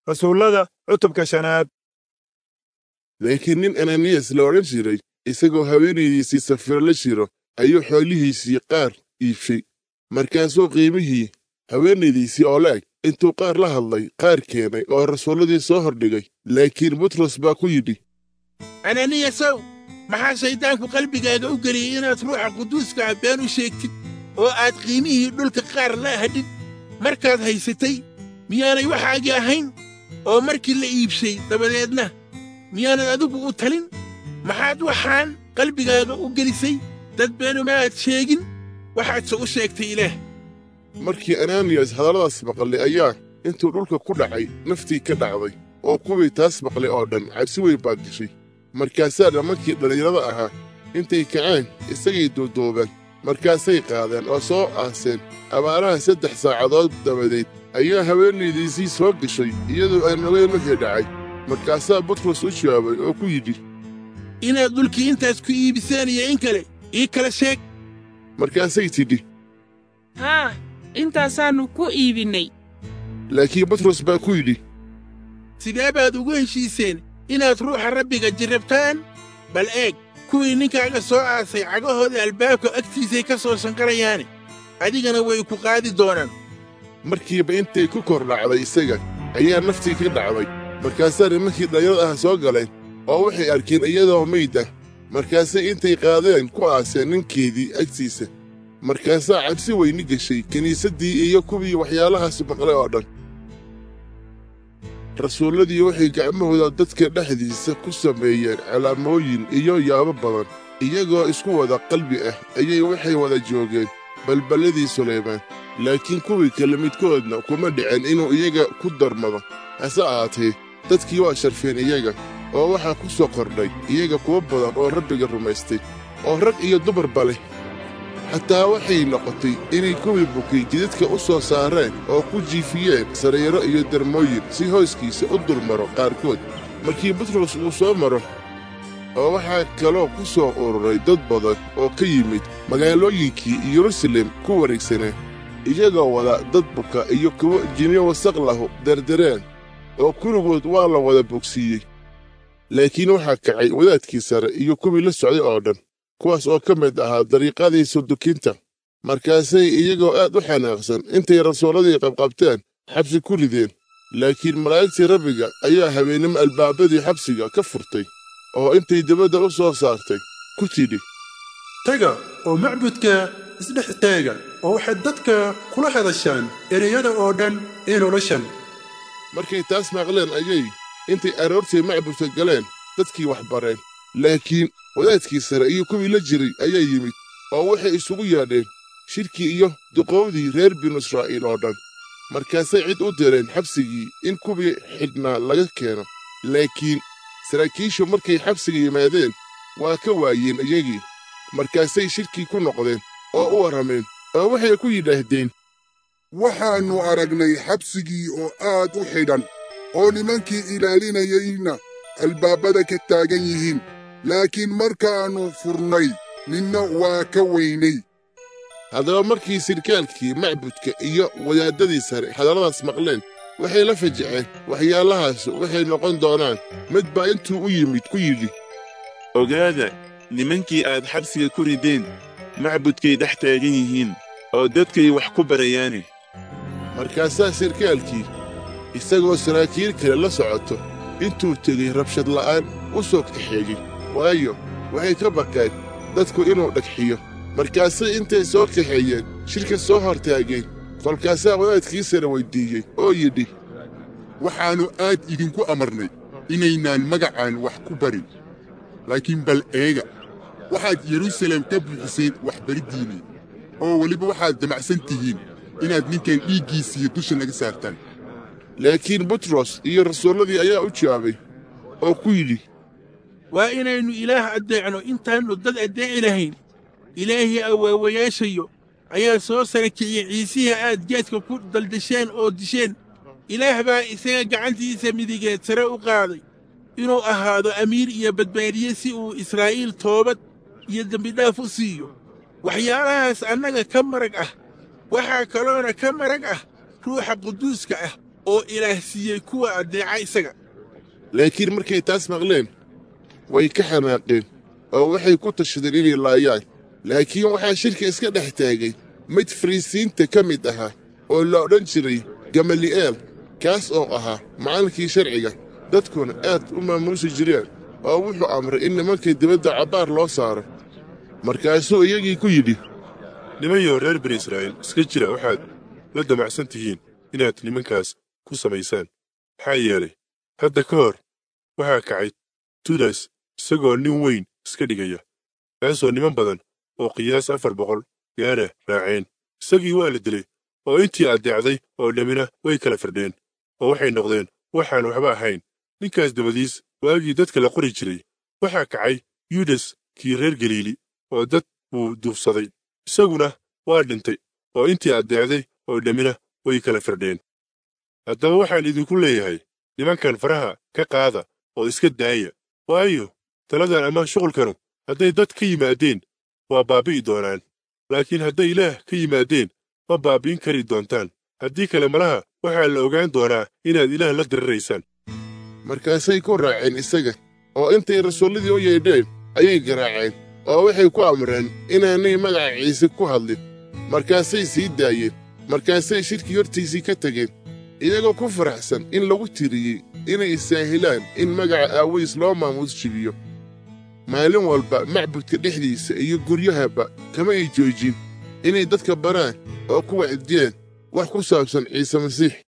rasuullada cutubka shanaad laakiin nin ananiyas la odhan jiray isagoo haweenaydiisii safiro la jiro ayuu xoolihiisii qaar iibshay markaasuu qiimihii haweenaydiisii oo la eg intuu qaar la hadlay qaar keenay oo rasuulladii soo hordhigay laakiin butros baa ku yidhi ananiyasow maxaa shayddaanku qalbigaaga u geliyey inaad ruuxa quduuska ah been u sheegtid oo aad qiimihii dhulka qaar la hadhid markaad haysatay miyaanay waxaagii ahayn oo markii la iibshay dabadeedna miyaanad adigu u talin maxaad waxaan qalbigaaga u gelisay dad beenuma aad sheegin waxaadse u sheegtay ilaah markii ananiyas hadalladaas maqlay ayaa intuu dhulka ku dhacay naftii ka dhacday oo kuwii taas maqlay oo dhan cabsi weyn baa gashay markaasaa dhammankii dhallinyarada ahaa intay kaceen isagay duuduubeen markaasay qaadeen oo soo aaseen abaaraha saddex saacadood dabadeed ayaa haweenaydiisii soo gashay iyadoo aan ogeyn wixii dhacay markaasaa butros u jawaabay oo ku yidhi inaad dhulkii intaas ku iibiseen iyo in kale ii kala sheeg markaasay tidhi haa intaasaannu ku iibinnay laakiin butros baa ku yidhi sidee baad ugu heshiiseen inaad ruuxa rabbiga jirrabtaan bal eeg kuwii ninkaaga soo aasay cagahooda albaabka agtiisay ka soo shanqarayaane adigana way ku qaadi doonaan markiiba intay ku kor dhacday isaga ayaa naftii ka dhacday markaasaa nimankii dhallinyarada ah soo galeen oo waxay arkeen iyadoo meyd ah markaasay intay qaadeen ku aaseen ninkeedii agtiisa markaasaa cabsi weyni geshay kiniisaddii iyo kuwii waxyaalahaas maqlay oo dhan rasuulladii waxay gacmahooda dadka dhexdiisa ku sameeyeen calaamooyin iyo yaabo badan iyagoo isku wada qalbi ah ayay waxay wada joogeen balballadii sulaymaan laakiin kuwii kale midkoodna kuma dhicin inuu iyaga ku darmado hase ahaatee dadkii waa sharfeen iyaga oo waxaa ku soo kordhay iyaga kuwo badan oo rabbiga rumaystay oo rag iyo dumarba leh xataa waxay noqotay inay kuwii bukay jidadka u soo saareen oo ku jiifiyeen sariiro iyo darmooyin si hooskiisa u dulmaro qaarkood markii butros uu soo maro oo waxaa kaloo ku soo ururay dad badan oo ka yimid magaalooyinkii yerusalem ku wareegsanaa iyagoo wada dad buka iyo kuwo jinyo wasaq lahu derdereen oo kulligood waa la wada bogsiiyey laakiin waxaa kacay wadaadkii sare iyo kuwii la socday oo dhan kuwaas oo ka mid ahaa dariiqadii sudukinta markaasay iyagoo aad u xanaaqsan intay rasuulladii qabqabteen xabsi ku rideen laakiin malaa'igtii rabbiga ayaa habeennimo albaabadii xabsiga ka furtay oo intay dibadda u soo saartay ku tidhi taga oo macbudka isdhex taaga oo waxaad dadka kula hadashaan ereyada oo dhan ee noloshan markay taas maqleen ayay intay aroortii macbudka galeen dadkii wax bareen laakiin wadaadkii sare iyo kuwii la jiray ayaa yimid oo waxay isugu yeedheen shirkii iyo duqowdii reer binu israa'iil oo dhan markaasay cid u direen xabsigii in kuwii xidhnaa laga keeno laakiin saraakiishu markay xabsiga yimaadeen waa ka waayeen iyagii markaasay shirkii ku noqdeen oo u warrameen oo waxay ku yidhaahdeen waxaannu aragnay xabsigii oo aad u xidhan oo nimankii ilaalinayayna albaabada ka taagan yihiin laakiin markaannu furnay ninna waa ka weynay haddaba markii sirkaalkii macbudka iyo wadaaddadii sare hadalladaas maqleen waxay la fajaceen waxyaalahaas waxay noqon doonaan mid baa intuu u yimid ku yidhi ogaada nimankii aad xabsiga ku rideen macbudkay dhex taagan yihiin oo dadkay wax ku barayaane markaasaa sirkaalkii isagoo saraakiil kale la socoto intuu tegey rabshad la'aan u soo kaxeegay waayo waxay ka baqeen dadku inuu dhagxiyo markaasay intay soo kaxeeyeen shirka soo hortaageen kolkaasaa wadaadkii sare weyddiiyey oo yidhi waxaannu aad idinku amarnay inaynaan magacaan wax ku barin laakiin bal eega waxaad yerusalem ka buuxiseen waxbariddiinnii oo weliba waxaad damacsan tihiin inaad ninkan dhiiggiisiiyo dusha naga saartaan laakiin butros iyo rasuulladii ayaa u jawaabay oo ku yidhi waa inaynu ilaah addeecno intaannu dad addeeci lahayn ilaahii awaawayaashayo ayaa soo sara kiciyey ciisihii aad geedka ku daldasheen oo disheen ilaah baa isaga gacantiisa midigeed sare u qaaday inuu ahaado amiir iyo badbaadiye si uu israa'iil toobad iyo dembidhaaf u siiyo waxyaalahaas annaga ka marag ah waxaa kaloona ka marag ah ruuxa quduuska ah oo ilaah siiyey kuwa addeeca isaga laakiin markay taas maqleen way ka xanaaqeen oo waxay ku tashadeen inay laayaan laakiin waxaa shirka iska dhex taagay mid fariisiinta ka mid ahaa oo la odhan jiray gamali'eel kaas oo ahaa macallinkii sharciga dadkuna aad u maamuusi jireen oo wuxuu amray in nimankay dibadda cabbaar loo saaro markaasuu iyagii ku yidhi nimanyo reer bani israa'iil iska jira waxaad la damacsan tihiin inaad nimankaas ku samaysaan maxaa yeelay hadda ka hor waxaa kacay tudas isagoo nin weyn iska dhigaya kaasoo niman badan oo qiyaas afar boqol gaara raaceen isagii waa la dilay oo intii addeecday oo dhammina way kala firdheen oo waxay noqdeen waxaan waxba ahayn ninkaas dabadiis waagii dadka la qori jiray waxaa kacay yudas kii reer galiili oo dad buu duufsaday isaguna waa dhintay oo intii addeecday oo dhammina way kala firdheen haddaba waxaan idinku leeyahay nimankan faraha ka qaada oo iska daaya waayo taladan ama shuqulkanu hadday dad ka yimaadeen waa baabbi'i doonaan laakiin hadday ilaah ka yimaadeen ma baabbi'in kari doontaan haddii kale malaha waxaa la ogaan doonaa inaad ilaah la diriraysaan markaasay ku raaceen isaga oo intay rasuulladii u yeedheen ayay garaaceen oo waxay ku amreen inaanay magaca ciise ku hadlin markaasay sii daayeen markaasay shirkii hortiisii ka tegeen iyagoo ku faraxsan in lagu tiriyey inay isaahilaan in magaca aaways loo maamuus jibiyo maalin walba macbudka dhexdiisa iyo guryahaba kama ay joojin inay dadka baraan oo ku wacdiyeen wax ku saabsan ciise masiix